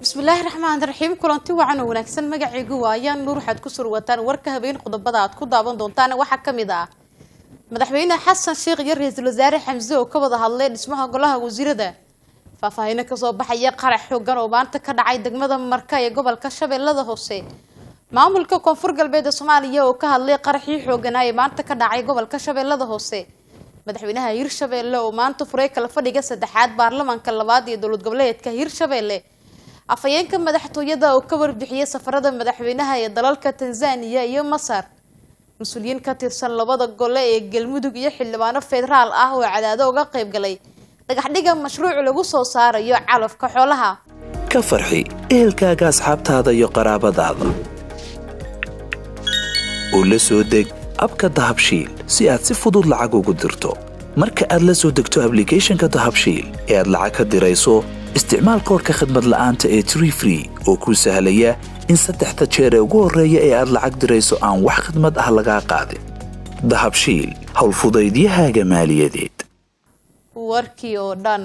bismillaahi raxmaan raxiim kulanti wacan oo wanaagsan magacaygu waayaan nuur waxaad ku surwataan warka habeen qodobada aad ku daawan doontaan waxaa ka mid ah madaxweyne xasan sheekh iyo ra-iisul wasaare xamse oo ka wada hadlay dhismaha golaha wasiirada faahfaahino kasoo baxaya qarax xoogan oo maanta ka dhacay degmada marka ee gobolka shabeellada hoose maamulka koonfur galbeed ee soomaaliya oo ka hadlay qaraxii xooganaa ee maanta ka dhacay gobolka shabeellada hoose madaxweynaha hirshabeelle oo maanta furay kala fadhiga saddexaad baarlamaanka labaad iyo dowlad goboleedka hirshabeelle afhayeenka madaxtooyada oo ka warbixiyay safarada madaxweynaha ee dalalka tanzaniya iyo masar mas-uuliyiin ka tirsan labada gole ee galmudug iyo xildhibaano federaal ah oo cadaado uga qayb galay dhagaxdhiga mashruuc lagu soo saarayo calafka xoolaha ka farxi ehelkaaga asxaabtaada iyo qaraabadaada oo la soo deg abka dahabshiil si aad si fudud lacag ugu dirto marka aad la soo degto ablicathonka dahabshiil ee aad lacag ka dirayso isticmaal koorka khadmad la'aanta ee tree free oo kuu sahlaya in saddexda jeer ee ugu horreeya ee aad lacag dirayso aan wax khadmad ah lagaa qaadin dahabshiil howlfudaydiyahaaga maaliyadeed warkii oo dhan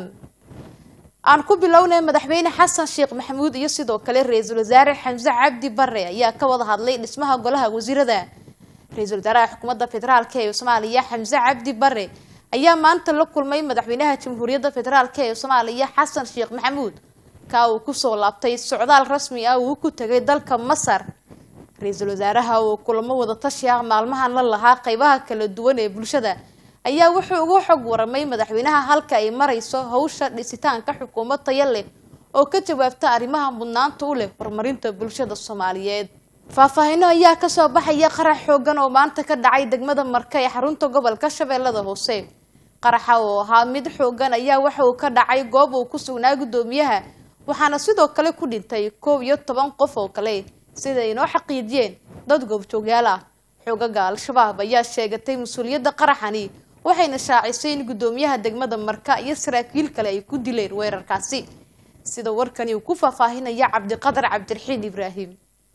aan ku bilownay madaxweyne xasan sheekh maxamuud iyo sidoo kale ra-iisul wasaare xamse cabdi bare ayaa ka wada hadlay dhismaha golaha wasiirada ra-iisul wasaaraha xukuumadda federaalk ee soomaaliya xamse cabdi bare ayaa maanta la kulmay madaxweynaha jamhuuriyadda federaalk ee soomaaliya xasan sheekh maxamuud ka uu kusoo laabtay socdaal rasmi ah uu ku tegay dalka masar ra-iisul wasaaraha oo kulamo wadatashi ah maalmahan la lahaa qeybaha kala duwan ee bulshada ayaa wuxuu uga xog waramay madaxweynaha halka ay marayso hawsha dhisitaanka xukuumad taya leh oo ka jawaabta arrimaha mudnaanta u leh horumarinta bulshada soomaaliyeed faahfaahino ayaa kasoo baxaya qarax xoogan oo maanta ka dhacay degmada marka ee xarunta gobolka shabeellada hoose qaraxa oo ahaa mid xoogan ayaa waxa uu ka dhacay goob uu ku sugnaa guddoomiyaha waxaana sidoo kale ku dhintay koob iyo toban qof oo kale sida ay inoo xaqiijiyeen dad goobjoogyaal ah xoogaga al-shabaab ayaa sheegatay mas-uuliyadda qaraxani waxayna shaacisay in guddoomiyaha degmada marka iyo saraakiil kale ay ku dileen weerarkaasi sida warkani uu ku faahfaahinaya cabdiqadar cabdiraxiin ibraahim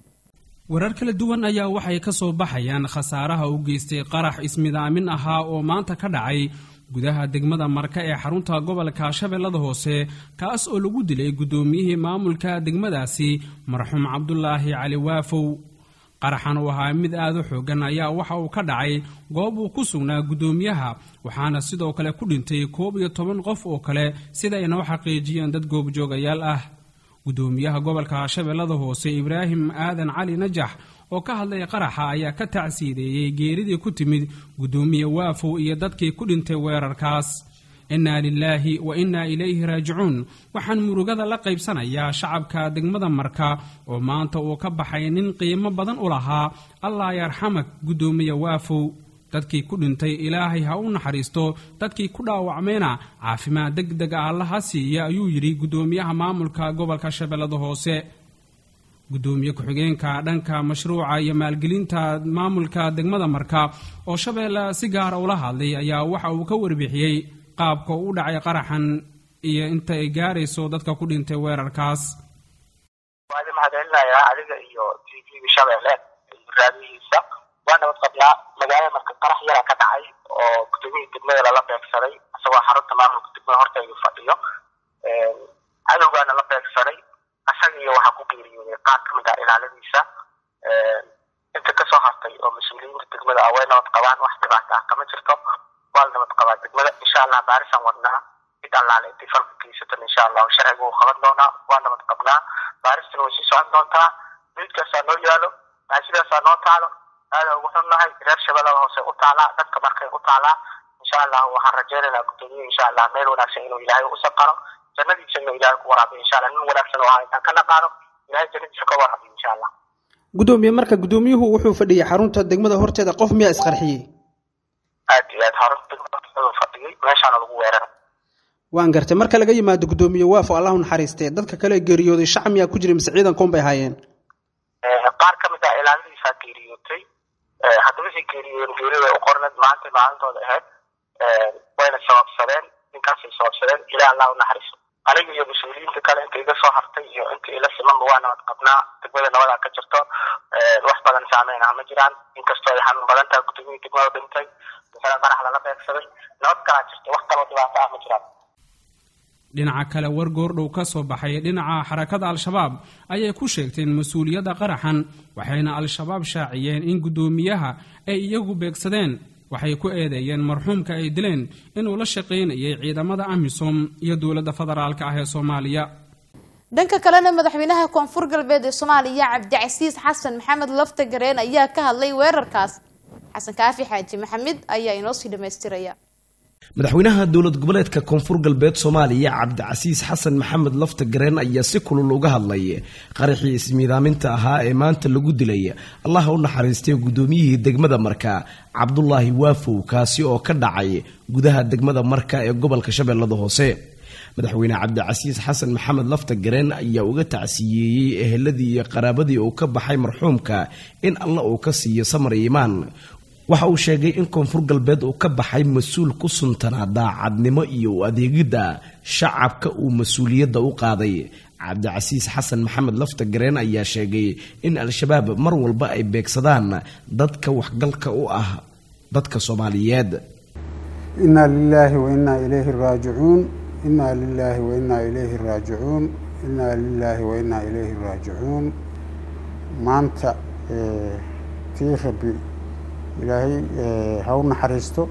warar kala duwan ayaa waxay ka soo baxayaan khasaaraha u geystay qarax ismidaamin ahaa oo maanta ka dhacay gudaha degmada marka ee xarunta gobolka shabeellada hoose kaas oo lagu dilay guddoomiyihii maamulka degmadaasi marxuum cabdulaahi cali waafow qaraxan uu ahaa mid aad u xoogan ayaa waxa uu ka dhacay goob uu ku sugnaa guddoomiyaha waxaana sidoo kale ku dhintay koob iyo toban qof oo kale sida ay noo xaqiijiyeen dad goobjoogayaal ah guddoomiyaha gobolka shabeellada hoose ibraahim aadan cali najax oo ka hadlay qaraxa ayaa ka tacsiideeyey geeridii ku timid guddoomiye waafow iyo dadkii ku dhintay weerarkaas innaa lilaahi wa innaa ilayhi raajicuun waxaan murugada la qaybsanayaa shacabka degmada marka oo maanta uu ka baxay nin qiimo badan u lahaa allah yarxamak guddoomiye waafow dadkii ku dhintay ilaahay ha u naxariisto dadkii ku dhaawacmayna caafimaad deg deg ah allaha siiya ayuu yidhi guddoomiyaha maamulka gobolka shabeellada hoose guddoomiye ku-xigeenka dhanka mashruuca iyo maalgelinta maamulka degmada marka oo shabeelle si gaara ula hadlay ayaa waxa uu ka warbixiyey qaabka u dhacay qaraxan iyo inta ay gaarayso dadka ku dhintay weerarkaas waa idin mahadcelinayaa adiga iyo t v-ga shabeelle iyo raadiyihiisa waa nabad qablaa magaalada marka qarax yara ka dhacay oo gudoomiyii degmada lala beegsaday isagoo xarunta maamulka degmada hortaydu fadhiyo cadowgaana la beegsaday isaga iyo waxaa ku geeriyooday qaar kamid ah ilaaladiisa inta kasoo hartay oo mas-uuliyiinta degmada ah way nabad qabaan wax dhibaata ah kama jirto waa la nabad qabaa degmada insha allah baarisaan wadnaa cid allaale intay falka geysatan insha allahu sharciga uu qaban doonaa waa nabad qabnaa baaristana way sii socon doontaa miidkaasaa noo yaalo sidaasaa noo taalo aada ugu xunnahay reer shabeellada hoose u taalaa dadka markay u taalaa insha allah waxaan rajaynaynaa guddoomiye insha allah meel wanaagsan inuu ilaahay u saqaro jannadiisa inuu ilaahay ku waraabiyo insha allah nin wanaagsan oo ahaa intaan ka naqaano ilaahay jannadiisa ka waraabiyo insha allah gudoomiye marka guddoomiyuhu wuxuu fadhiyay xarunta degmada horteeda qof miyaa isqarxiyey aad iyo aad xarunta degmada fadhiyey meeshaana lagu weeraray waan gartay marka laga yimaado guddoomiye waafo allahu naxariistee dadka kale geeriyooday shacab miyaa ku jiray mise ciidan koon bay ahaayeen qaar ka mid ah ilaaladiisaa geeriyootay haddaba si geeriyoon geerida u qorneed maanta maalintooda ahayd wayna sababsadeen ninkaasay sababsadeen ilaa allah u naxariiso aniga iyo mas-uuliyiinta kale inta iga soo hartay iyo inta ila simanba waa nabad qabnaa degmada nabadaa ka jirto wax badan saameyn ah ma jiraan inkastoo ay xanuun badan tahay gudoomiyii degmada dhintay masala qarax lala beegsaday nabad kalaa jirta wax kaloo dhibaato ah ma jiraan dhinaca kale war goordhow ka soo baxay dhinaca xarakada al-shabaab ayay ku sheegteen mas-uuliyadda qaraxan waxayna al-shabaab shaaciyeen in guddoomiyaha ay iyagu beegsadeen waxay ku eedeeyeen marxuumka ay dileen inuu la shaqaynayay ciidamada amisom iyo dowladda federaalka ah ee soomaaliya dhanka kalena madaxweynaha koonfur galbeed ee soomaaliya cabdicasiis xasan maxamed lafta gareen ayaa ka hadlay weerarkaas xasan kaafi xaaji maxamed ayaa inoo sii dhammaystiraya madaxweynaha dowlad goboleedka koonfur galbeed soomaaliya cabdicasiis xasan maxamed lafta gareen ayaa si kulul uga hadlay qaraxii ismiidaaminta ahaa ee maanta lagu dilay allaha u naxariistay guddoomiyihii degmada marka cabdulaahi waafow kaasi oo ka dhacay gudaha degmada marka ee gobolka shabeellada hoose madaxweyne cabdicasiis xasan maxamed lafta gareen ayaa uga tacsiyeeyey eheladii iyo qaraabadii uu ka baxay marxuumka in alla uu ka siiyo samar iimaan waxa uu sheegay in koonfur galbeed uu ka baxay mas-uul ku suntanaa daacadnimo iyo u adeegidda shacabka uu mas-uuliyadda u qaaday cabdicasiis xasan maxamed lafta gareen ayaa sheegay in al-shabaab mar walba ay beegsadaan dadka waxgalka u ah dadka soomaaliyeed inaa lilaahi wa innaa ilayhi raajicuun inaa lilaahi wa innaa ilayhi raajicuun inaa lilaahi wa innaa ilayhi raajicuun maanta tii rabbi ilaahay ha u naxariisto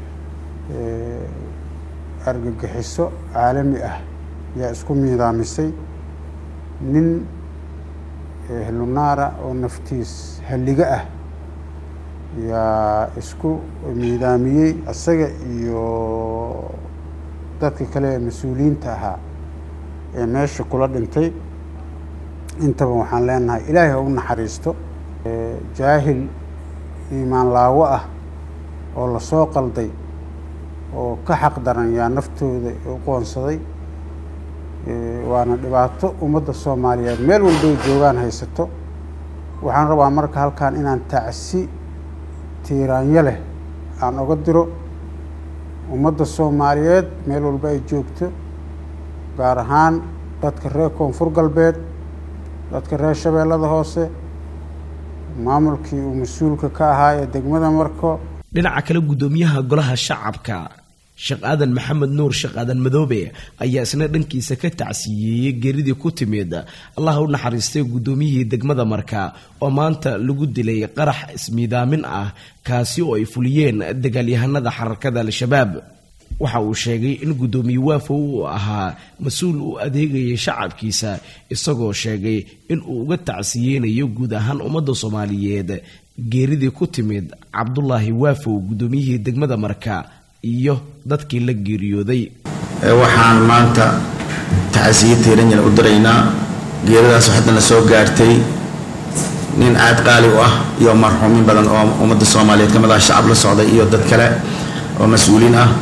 argagixiso caalami ah yaa isku miidaamisay nin helunaara oo naftiis halliga ah yaa isku miidaamiyey isaga iyo dadka kale ee mas-uuliyiinta ahaa ee meesha kula dhintay intaba waxaan leenahay ilaahay ha u naxariisto jaahil iimaan laawo ah oo lasoo qalday oo ka xaq daran yaa naftooda u qoonsaday waana dhibaato ummadda soomaaliyeed meel walbay joogaan haysato waxaan rabaa marka halkan inaan tacsi tiiraanyo leh aan oga diro ummadda soomaaliyeed meel walba ay joogto gaar ahaan dadka reer koonfur galbeed dadka reer shabeellada hoose maamulkii uu mas-uulka ka ahaa ee degmada marko dhinaca kale guddoomiyaha golaha shacabka sheekh aadan maxamed nuur sheekh aadan madoobe ayaa isna dhankiisa ka tacsiyeeyey geeridii ku timid allaha u naxariistay guddoomiyihii degmada marka oo maanta lagu dilay qarax ismiidaamin ah kaasi oo ay fuliyeen dagaalyahanada xararkada al-shabaab waxa uu sheegay in guddoomiye waafow uu ahaa mas-uul u adeegayay shacabkiisa isagoo sheegay in uu uga tacsiyeynayo guud ahaan ummadda soomaaliyeed geeridii ku timid cabdulaahi waafow guddoomiyihii degmada marka iyo dadkii la geeriyooday waxaan maanta tacsiye tiiranyana u diraynaa geeridaas haddana soo gaartay nin aad qaali u ah iyo marxuumin badan oo ummadda soomaaliyeed ka mid ah shacab la socday iyo dad kale oo mas-uuliin ah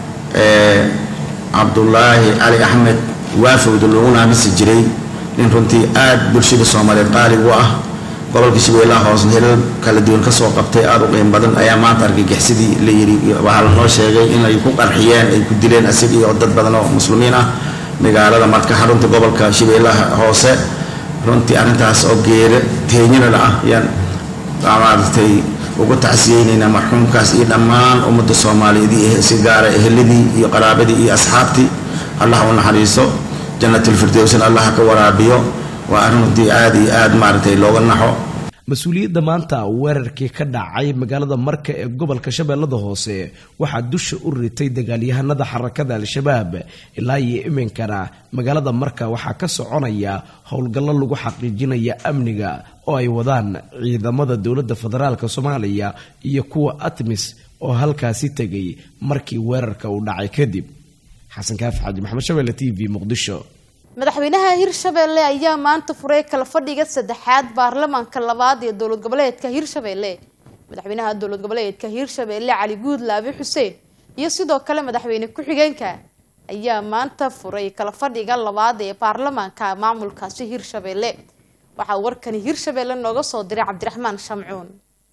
cabdulaahi cali axmed waafowda lagu naamisi jiray nin runtii aad bulshada soomaaliyeed qaali u ah gobolka shabeellaha hoosna hilal kala duwan kasoo qabtay aada u qiim badan ayaa maanta argagixsidii la yidhi waxaa lanoo sheegay inay ku qarxiyeen ay ku dileen asig iyo dad badan oo muslimiin ah magaalada marka xarunta gobolka shabeellaha hoose runtii arrintaas oo geere teenyanada ah ayaan maaragtay ugu tacsiyeynaynaa marxuumkaas iyo dhammaan ummadda soomaaliyeed iyo si gaara eheladii iyo qaraabadii iyo asxaabtii allah u naxariiso janatulfirdowsna allah ka waraabiyo waa arrin runtii aada iyo aada maaragtay looga naxo mas-uuliyadda maanta weerarkii ka dhacay magaalada marka ee gobolka shabeellada hoose waxaa dusha u ritay dagaalyahanada xarakada al-shabaab ilaa iyo iminkana magaalada marka waxaa ka soconaya howlgallo lagu xaqiijinaya amniga oo ay wadaan ciidamada dowladda federaalk soomaaliya iyo kuwa atmis oo halkaasi tegay markii weerarka uu dhacay kadib xasan kaafi xaaji maxamed shabeelle t v muqdisho madaxweynaha hirshabeelle ayaa maanta furay kala fadhiga saddexaad baarlamaanka labaad ee dowlad goboleedka hirshabeelle madaxweynaha dowlad goboleedka hirshabeelle cali guud laabi xuseen iyo sidoo kale madaxweyne ku-xigeenka ayaa maanta furay kala fadhiga labaad ee baarlamaanka maamulkaasi hirshabeelle waxaa warkani hirshabeelle nooga soo diray cabdiraxmaan shamcuun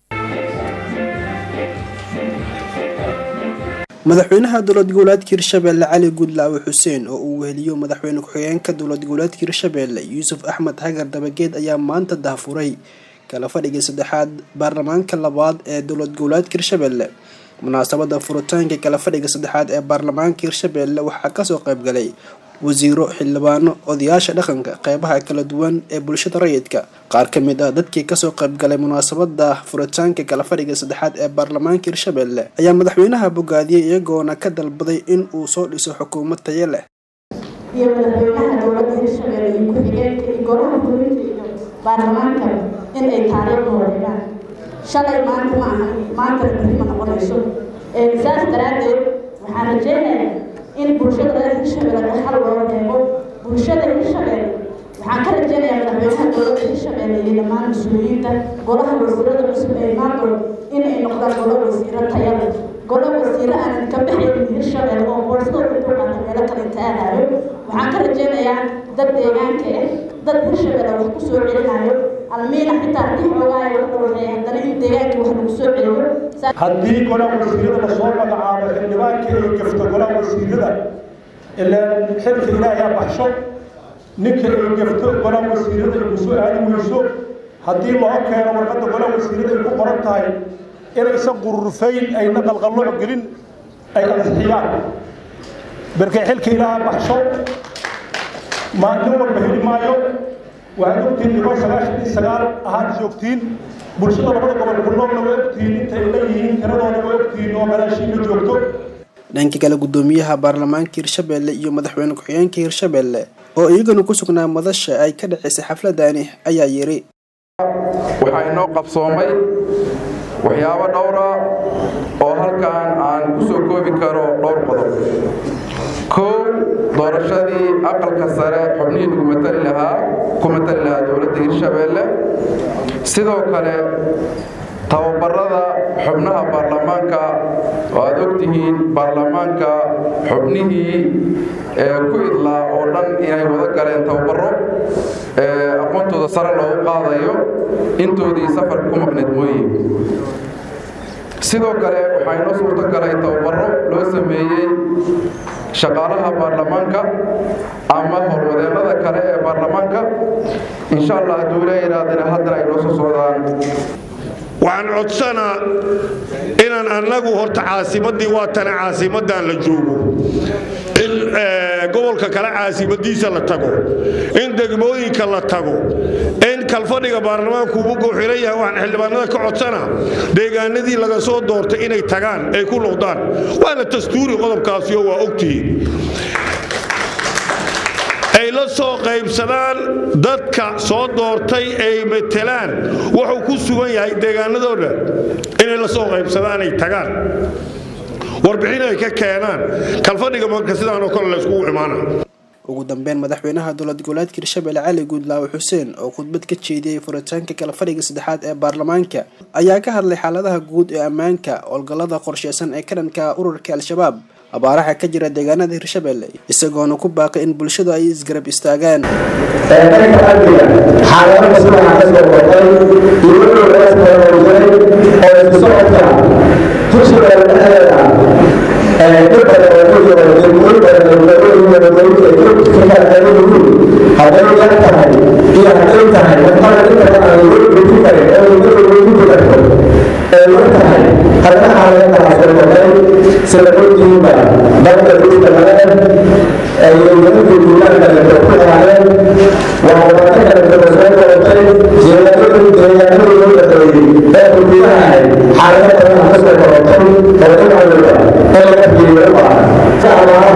madaxweynaha dowlad goboleedka hirshabeelle cali guudlaawe xuseen oo uu weheliyo madaxweyne ku-xigeenka dowlad goboleedka hirshabeelle yuusuf axmed xagar dabageed ayaa maanta dahfuray kala fadhigii saddexaad baarlamaanka labaad ee dowlad goboleedka hirshabeelle munaasabada furitaanka kala fadhiga saddexaad ee baarlamaanka hirshabeelle waxaa kasoo qaybgalay wasiiro xildhibaano odayaasha dhaqanka qeybaha kala duwan ee bulshada rayidka qaar ka mid ah dadkii kasoo qaybgalay munaasabada furitaanka kala fadhiga saddexaad ee baarlamaanka hirshabelle ayaa madaxweynaha bogaadiyey iyagoona ka dalbaday in uu soo dhiso xukuumad tayo leh iyo madaxweynaha dowladda hirshabelle iyo ku-xigeenka iyo golaha fulinta iyo baarlamaanka in ay taariikhdooda dhigaan shalay maanta ma ahan maantana berri ma noqonayso saas daraaddeed waxaan rajeynayaa in bulshada reer hirshabelle xal loo reebo bulshada hirshabelle waxaan ka rajeynayaa madaxweynaha dowladda hirshabelle iyo dhammaan mas-uuliyiinta golaha wasiirada cusub ee imaandood in ay noqdaan golo wasiiro tayada golo wasiiro aanan ka baxaynin hirshabelle oo boorsada intuu qaata meelo kale inta aadayo waxaan ka rajeynayaa dad deegaanka ah dad hirshabelle wax ku soo celinayo almiina xitaa haddii xoogaayo wax dhawaxeey haddana in deegaankii wax lagu soo celiyo haddii golaha wasiirada lasoo magacaabo xildhibaankii ay gafto golaha wasiirada ilaan xilka ilaahay baxsho ninka ay gafto golaha wasiirada ay kusoo aadi weyso haddii loo keeno warqadda golaha wasiirada ay ku qoran tahay inaysan qururufayn ayna qalqallooc gelin ay ansixiyaan markay xilka ilaaha baxsho maalin walba heli maayo waxaad ogtihiin niman sagaashan iyo sagaal ahaad joogtiin bulshada labada gobol ku noolna waa ogtihiin intay leeyihiin tiradooda waa ogtihiin oo gadaashiina joogto dhanka kale gudoomiyaha baarlamaanka hirshabelle iyo madaxweyne ku-xigeenka hirshabelle oo iyagana ku sugnaa madasha ay ka dhaceysay xafladani ayaa yiri waxaa inoo qabsoomay waxyaabo dhowra oo halkan aan ku soo koobi karo dhowr qodob kow doorashadii aqalka sare xubnihii lagu matali lahaa ku matali lahaa dowladda hirshabelle sidoo kale tababarada xubnaha baarlamaanka oo aad ogtihiin baarlamaanka xubnihii ku idlaa oo dhan inay wada galeen tababaro aqoontooda sare loogu qaadayo intoodii safarka ku maqneed mooye sidoo kale waxaa inoo suurto galay tababaro loo sameeyey shaqaalaha baarlamaanka ama howlwadeennada kale ee baarlamaanka insha allah hadduu ila yidhaahdana haddana ay noo soo socdaan waxaan codsanaa inaan annagu horta caasimaddii waa tana caasimaddan la joogo in gobolka kale caasimadiisa la tago in degmooyinka la tago in kalfadhiga baarlamaanku ugu gowxiran yahay waxaan xildhibaanada ka codsanaa deegaanadii laga soo doortay inay tagaan ay ku noqdaan waana dastuuri qodobkaasiyo waa ogtihiin ay la soo qaybsadaan dadka soo doortay ay matelaan wuxuu ku sugan yahay deegaanadooda inay la soo qaybsadaan ay tagaan warbixin ay ka keenaan kalfadhiga marka sidaanoo kale layskugu imaana ugu dambeyn madaxweynaha dowlad goboleedka hirshabelle cali guudlaawe xuseen oo khudbad ka jeediyey furitaanka kala fadhiga saddexaad ee baarlamaanka ayaa ka hadlay xaaladaha guud ee ammaanka howlgallada qorsheysan ee ka dhanka ururka al-shabaab abaaraha ka jira deegaanada hirshabelle isagoona ku baaqay in bulshadu ay isgarab istaagaan hadday yar tahay iyo hadday tahay wadada inta aan lagu guji karin oo lagu guji karto ee yar tahay hadana aan laga kala soo noqday sida ogtihiinba dalka dhulka laga iyo nimanka duulaanka la ku haayeen waa wadata kale kala soo noqotay jeedadii deegaanadii loo dhaqeeyey ee xuduudaha ahayd xaalado badan ka soo noqotay oo in waliba in laga fiiriyo u baahan abaaraha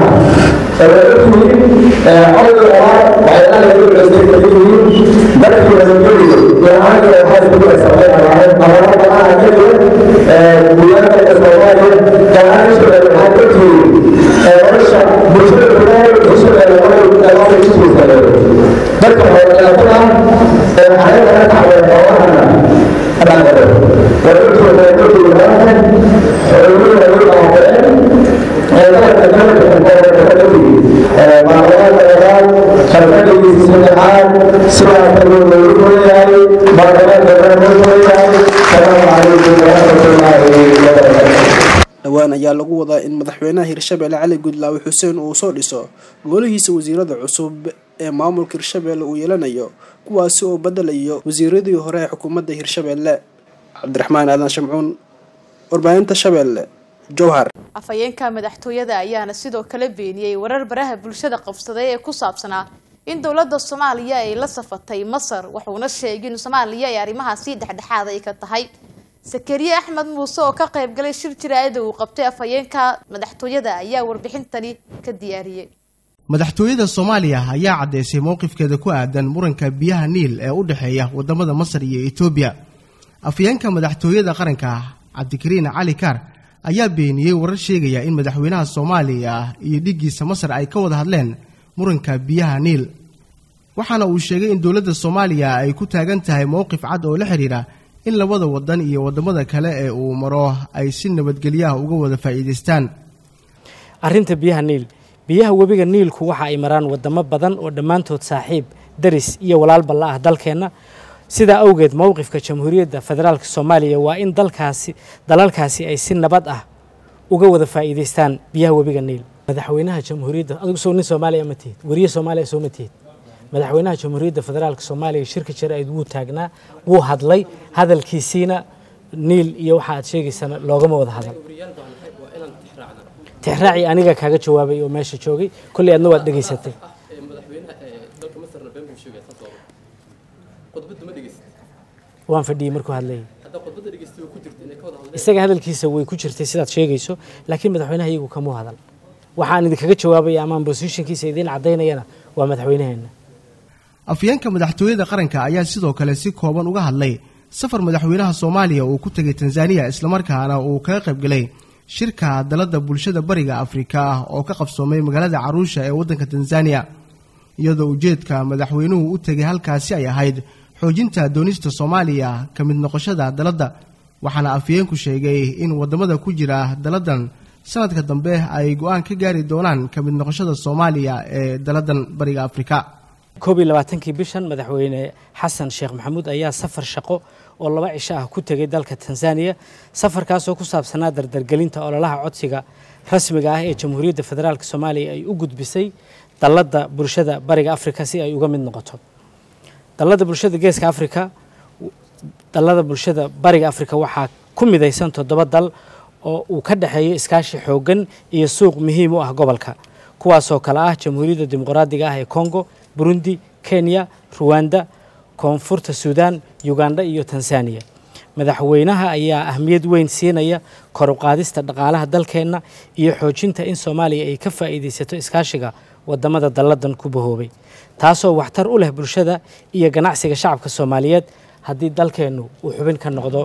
dhowaan ayaa lagu wadaa in madaxweynaha hirshabelle cali guudlaawe xuseen uu soo dhiso golihiisa wasiirada cusub ee maamulka hirshabelle uu yeelanayo kuwaasi oo bedelayo wasiiradii hore ee xukuumadda hirshabelle cabdiraxmaan aadan shamcuun warbaahinta shabeelle jowhar afhayeenka madaxtooyada ayaana sidoo kale beeniyey warar baraha bulshada qabsaday ee ku saabsanaa in dowladda soomaaliya ay la safatay masar wuxuuna sheegay in soomaaliya ay arrimahaasi dhexdhexaad ay ka tahay sakariye axmed muuse oo ka qayb galay shir jiraayada uu qabtay afhayeenka madaxtooyada ayaa warbixintani ka diyaariyey madaxtooyada soomaaliya ayaa caddaysay mowqifkeeda ku aadan muranka biyaha niil ee u dhexeeya wadamada masar iyo etoobiya afhayeenka madaxtooyada qaranka cabdikariin cali kaar ayaa beeniyey warar sheegaya in madaxweynaha soomaaliya iyo dhiggiisa masar ay ka wada hadleen muranka biyaha niil waxaana uu sheegay in dowladda soomaaliya ay ku taagan tahay mowqif cad oo la xidhiidha in labada wadan iyo wadamada kale ee uu maro ay si nabadgelyaha uga wada faa'iidaystaan arrinta biyaha niil biyaha webiga niilku waxa ay maraan wadamo badan oo dhammaantood saaxiib daris iyo walaalba la ah dalkeenna sidaa awgeed mowqifka jamhuuriyadda federaalk soomaaliya waa in dalkaasi dalalkaasi ay si nabad ah uga wada faa'iidaystaan biyaha webiga niil madaxweynaha jamhuuriyadda adigu soo nin soomaaliya ma tihid weriye soomaaliya soo ma tihid madaxweynaha jamhuuriyadda federaalk soomaaliya shirka jaraa'id wuu taagnaa wuu hadlay hadalkiisiina niil iyo waxa aad sheegaysana loogama wada hadal tixraaci aniga kaaga jawaabay oo meesha joogay kolley adna waad dhegaysatay waan fadhiyey markuu hadlayay isaga hadalkiisa way ku jirtay sidaad sheegayso laakiin madaxweynaha iyagu kamuu hadal waxaan idinkaga jawaabaya amaan bosishinkiisa idiin caddaynayana waa madaxweynaheenna afyeenka madaxtooyada qaranka ayaa sidoo kale si kooban uga hadlay safar madaxweynaha soomaaliya uu ku tegay tanzaniya islamarkaana uu kaga qaybgalay shirka dalada bulshada bariga afrika ah oo ka qabsoomay magaalada caruusha ee waddanka tanzaniya iyadoo ujeedka madaxweynuhu u tegay halkaasi ay ahayd xoojinta doonista soomaaliya ka mid noqoshada daladda waxaana afyeenku sheegay in wadamada ku jira daladan sanadka dambe ay go-aan ka gaari doonaan ka mid noqoshada soomaaliya ee daladan bariga afrika koob iyo labaatankii bishan madaxweyne xasan sheekh maxamuud ayaa safar shaqo oo laba cisho ah ku tegay dalka tanzaniya safarkaasoo ku saabsanaa dardargelinta ololaha codsiga rasmiga ah ee jamhuuriyadda federaalk soomaaliya ay u gudbisay dalladda bulshada bariga afrika si ay uga mid noqoto dalladda bulshada geeska afrika dallada bulshada bariga afrika waxaa ku midaysan toddoba dal oo uu ka dhexeeyo iskaashi xooggan iyo suuq muhiim u ah gobolka kuwaasoo kale ah jamhuuriyadda dimuqraadiga ah ee congo burundi kenya ruwanda koonfurta suudaan uganda iyo tanzaniya madaxweynaha ayaa ahmiyad weyn siinaya kor u qaadista dhaqaalaha dalkeenna iyo xoojinta in soomaaliya ay ka faa'iidaysato iskaashiga wadamada dalladan ku bahoobay taasoo waxtar u leh bulshada iyo ganacsiga shacabka soomaaliyeed haddii dalkeennu uu xubin ka noqdo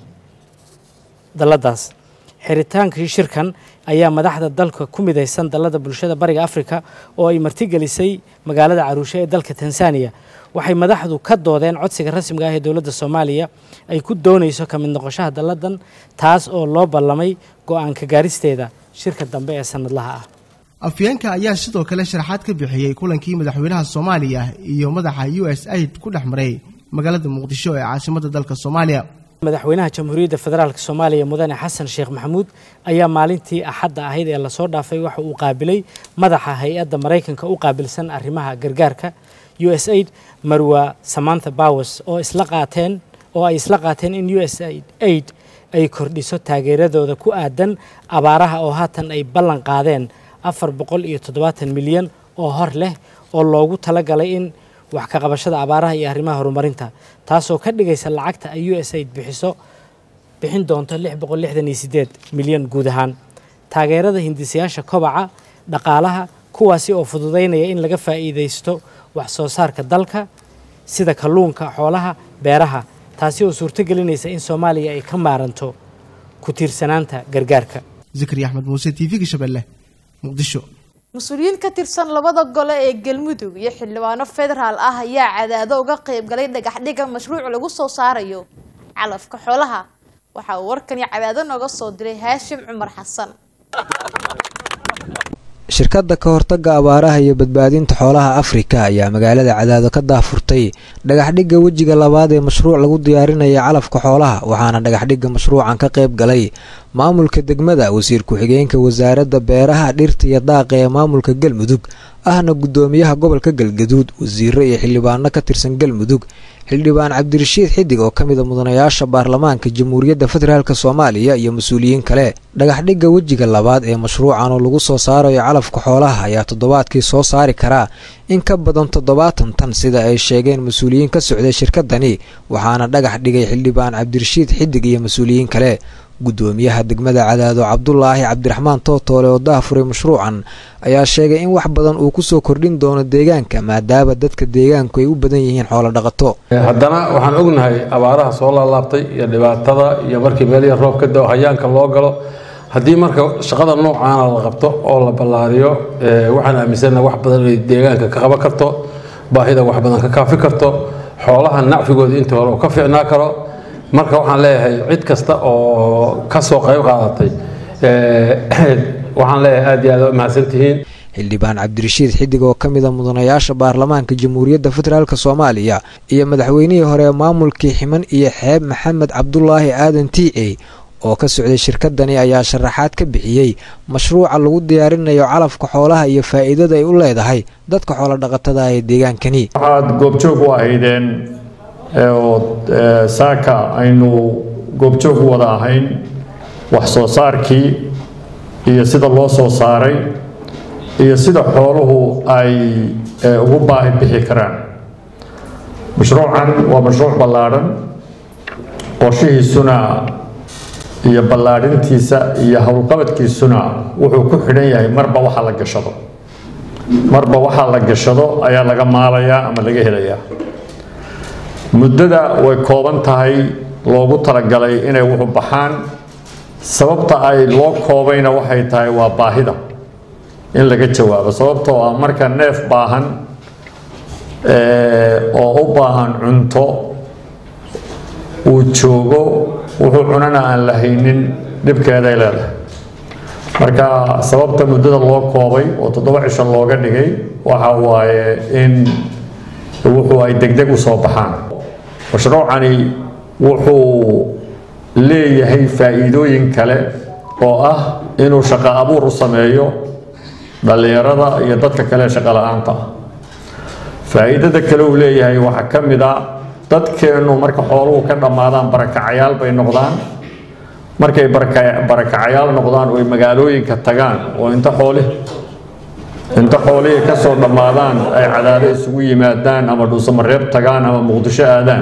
dalladaas xiritaankii shirkan ayaa madaxda dalka ku midaysan dallada bulshada bariga afrika oo ay martigelisay magaalada caruushe ee dalka tanzaniya waxay madaxdu ka doodeen codsiga rasmiga ah ee dowladda soomaaliya ay ku doonayso ka mid noqoshaha dalladan taas oo loo ballamay go-aanka gaaristeeda shirka dambe ee sanadlaha ah afyeenka ayaa sidoo kale sharaxaad ka bixiyey kulankii madaxweynaha soomaaliya iyo madaxa u s aid ku dhex maray magaalada muqdisho ee caasimadda dalka soomaaliya madaxweynaha jamhuuriyadda federaalk soomaaliya mudane xasan sheekh maxamuud ayaa maalintii axadda ahayd ee lasoo dhaafay waxa uu qaabilay madaxa hay-adda maraykanka u qaabilsan arrimaha gargaarka u s aid marwa samantha bowers oo isla qaateen oo ay isla qaateen in u s aid ay kordhiso taageeradooda ku aadan abaaraha oo haatan ay ballan qaadeen afar boqol iyo toddobaatan milyan oo hor leh oo loogu talagalay in wax ka qabashada abaaraha iyo arrimaha horumarinta taasoo ka dhigaysa lacagta ay u s aid bixiso bixin doonto lix boqol lixdan iyo sideed milyan guud ahaan taageerada hindisayaasha kobaca dhaqaalaha kuwaasi oo fududaynaya in laga faa'iidaysto wax soo saarka dalka sida kalluunka xoolaha beeraha taasi oo suurto gelinaysa in soomaaliya ay ka maaranto ku tiirsanaanta gargaarka zikri axmed muuse t v-ga shabeelle muqdisho mas-uuliyiin ka tirsan labada gole ee galmudug iyo xildhibaano federaal ah ayaa cadaado uga qayb galay dhagaxdhiga mashruuc lagu soo saarayo calafka xoolaha waxa uu warkani cadaado nooga soo diray haashim cumar xasan shirkadda ka hortagga abaaraha iyo badbaadinta xoolaha afrika ayaa magaalada cadaado ka daafurtay dhagaxdhigga wejiga labaad ee mashruuc lagu diyaarinaya calafka xoolaha waxaana dhagaxdhigga mashruucan ka qayb galay maamulka degmada wasiir ku-xigeenka wasaaradda beeraha dhirta iyo daaqa ee maamulka galmudug ahna guddoomiyaha gobolka galgaduud wasiiro iyo xildhibaano ka tirsan galmudug xildhibaan cabdirashiid xidig oo ka mid a mudanayaasha baarlamaanka jamhuuriyadda federaalk soomaaliya iyo mas-uuliyiin kale dhagaxdhigga wejiga labaad ee mashruucan oo lagu soo saarayo calafka xoolaha ayaa toddobaadkii soo saari karaa in ka badan toddobaatan tan sida ay sheegeen mas-uuliyiin ka socday shirkadani waxaana dhagax dhigay xildhibaan cabdirashiid xidig iyo mas-uuliyiin kale guddoomiyaha degmada cadaado cabdulaahi cabdiraxmaan tootoole oo daafuray mashruucan ayaa sheegay in wax badan uu kusoo kordhin doono deegaanka maadaama dadka deegaanku ay u badan yihiin xoolo dhaqato haddana waxaan ognahay abaaraha soo laalaabtay iyo dhibaatada iyo markii meelihii roob ka dao hayaanka loo galo haddii marka shaqada noocaana la qabto oo la ballaariyo waxaan aaminsana wax badan inay deegaanka ka qaban karto baahida wax badan ka kaafi karto xoolaha nacfigooda intii hore uu ka fiicnaa karo marka waxaan leeyahay cid kasta oo ka soo qayb qaadatay waxaan leeyahay aad iyo aad u mahadsantihiin xildhibaan cabdirashiid xidig oo ka mida mudanayaasha baarlamaanka jamhuuriyadda federaalk soomaaliya iyo madaxweynihii hore maamulkii ximan iyo xeeb maxamed cabdulaahi aadan tiice oo ka socday shirkadani ayaa sharaxaad ka bixiyey mashruuca lagu diyaarinayo calafka xoolaha iyo faa'iidada ay u leedahay dadka xoolodhaqatada ee deegaankani waxaad goobjoog u ahaydeen oo saaka aynu goobjoog u wada ahayn wax soo saarkii iyo sida loo soo saaray iyo sida xooluhu ay ugu baahi bixi karaan mashruucan waa mashruuc ballaadhan qorshihiisuna iyo ballaadhintiisa iyo howlqabadkiisuna wuxuu ku xidhan yahay marba waxa la gashado marba waxaa la gashado ayaa laga maalayaa ama laga helayaa muddada way kooban tahay loogu talagalay inay wuxu baxaan sababta ay loo koobayna waxay tahay waa baahida in laga jawaabo sababtoo ah marka neef baahan oo u baahan cunto uu joogo wuxuu cunana aan la haynin dhibkeeday leedahay marka sababta muddada loo koobay oo toddoba cisho looga dhigay waxa waaye in wuxuu ay degdeg u soo baxaan mashruucani wuxuu leeyahay faa'iidooyin kale oo ah inuu shaqo abuur u sameeyo dhallinyarada iyo dadka kale shaqo la-aanta ah faa'iidada kale uu leeyahay waxaa ka mid a dadkeennu marka xooluhu ka dhammaadaan barakacayaal bay noqdaan markay barakacayaal noqdaan oo ay magaalooyinka tagaan oo inta xooli inta xoolihii ka soo dhammaadaan ay cadaado isugu yimaadaan ama dhuusamareeb tagaan ama muqdisho aadaan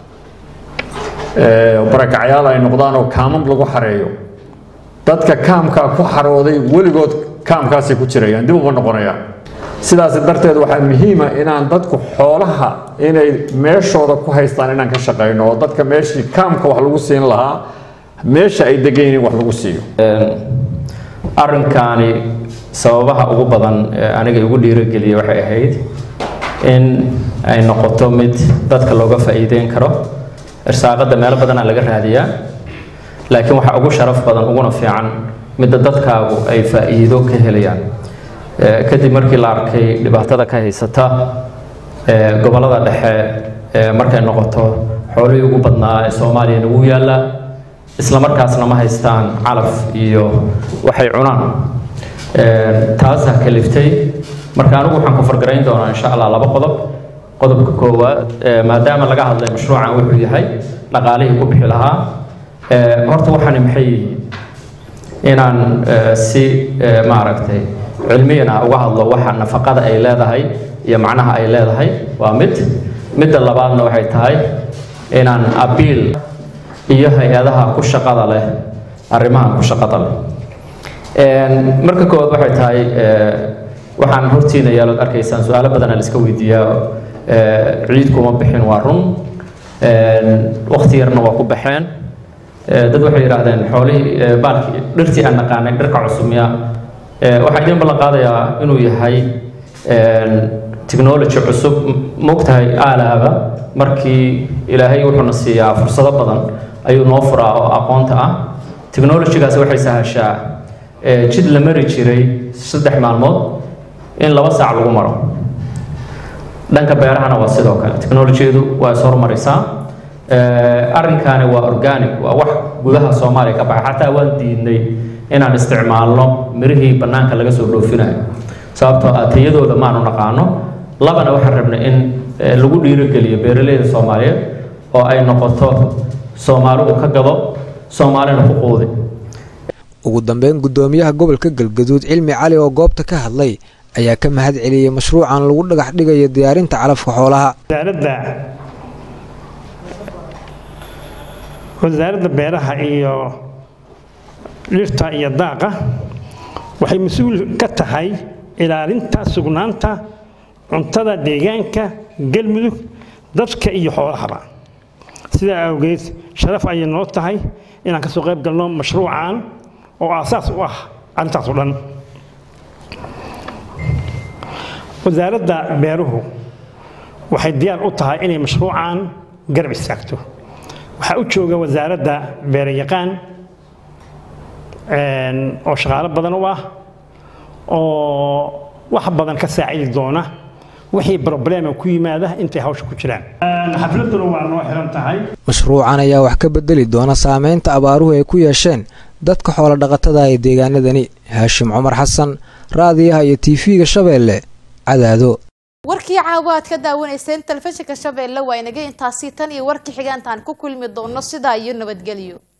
barakacayaal ay noqdaan oo kaamam lagu xareeyo dadka kaamkaa ku xarooday weligood kaamkaasay ku jirayaan dib uma noqonayaan sidaas darteed waxaa muhiima inaan dadku xoolaha inay meeshooda ku haystaan inaan ka shaqayno oo dadka meeshii kaamka wax lagu siin lahaa meesha ay degan yihiin wax lagu siiyo arrinkaani sababaha ugu badan ee aniga igu dhiirogeliya waxay ahayd in ay noqoto mid dadka looga faa'iideyn karo irsaaqada meelo badanaa laga raadiyaa laakiin waxaa ugu sharaf badan uguna fiican midda dadkaagu ay faa'iido ka helayaan kadib markii la arkay dhibaatada ka haysata gobollada dhexe markay noqoto xoolihii ugu badnaa ee soomaaliya nagu yaalla isla markaasna ma haystaan calaf iyo waxay cunaan taasaa kaliftay marka anigu waxaan ku fargarayn doonaa insha allah laba qodob qodobka koowaad maadaama laga hadlay mashruucan wuxuu yahay dhaqaalihii ku bixi lahaa horta waxaani maxay yihiin inaan si maaragtay cilmiyana uga hadlo waxa nafaqada ay leedahay iyo macnaha ay leedahay waa mid midda labaadna waxay tahay inaan abiil iyo hay-adaha ku shaqada leh arrimahan ku shaqada leh marka koowaad waxay tahay waxaan hortiina yaalood arkaysaan su-aalo badana la iska weydiiyaa ciid kuma bixin waa run waqti yarna waa ku baxeen dad waxay yidhaahdeen xoolihii baalkii dhirtii aan naqaanay dhirka cusumiya waxaa idin ballan qaadayaa inuu yahay technology cusub mogtahay aalaaba markii ilaahay wuxuuna siiyaa fursado badan ayuu noo furaa oo aqoonta ah technologygaas waxay sahashaa jid la mari jiray saddex maalmood in laba saac lagu maro dhanka beerahana waa sidoo kale technolojiyadu waa is hormaraysaa arrinkaani waa organic waa wax gudaha soomaaliya ka baxa xataa waan diidnay inaan isticmaalno mirihii bannaanka laga soo dhoofinayo sababtoo ah tayadooda maanu naqaano labana waxaan rabnay in lagu dhiirogeliyo beeraleyda soomaaliyeed oo ay noqoto soomaalidu ka gado soomaalina ku quudi ugu dambeyn guddoomiyaha gobolka galgaduud cilmi cali oo goobta ka hadlay ayaa ka mahad celiyey mashruucan lagu dhagax dhigayo diyaarinta calafka xoolaha wasaaradda wasaaradda beeraha iyo dhirta iyo daaqa waxay mas-uul ka tahay ilaalinta sugnaanta cuntada deegaanka galmudug dadka iyo xoolahaba sidaa awgeed sharaf ayay noo tahay inaan ka soo qayb galno mashruucan oo aasaas u ah arrintaas o dhan wasaaradda beeruhu waxay diyaar u tahay inay mashruucan garab istaagto waxaa u jooga wasaaradda beerayaqaan oo shaqaalo badan u ah oo wax badan ka saacidi doona wixii problema ku yimaada intay hawsha ku jiraan xafladuna waa noo xiran tahay mashruucan ayaa wax ka bedeli doona saameynta abaaruhu ay ku yeesheen dadka xoolo dhaqatada ee deegaanadani haashim cumar xasan raadiyaha iyo tv-ga shabeelle cadaado warkii caawa aad ka daawanayseen telefishinka shabeelle waa inaga intaasi tan iyo warkii xigaantaan ku kulmi doono sidaa iyo nabadgelyo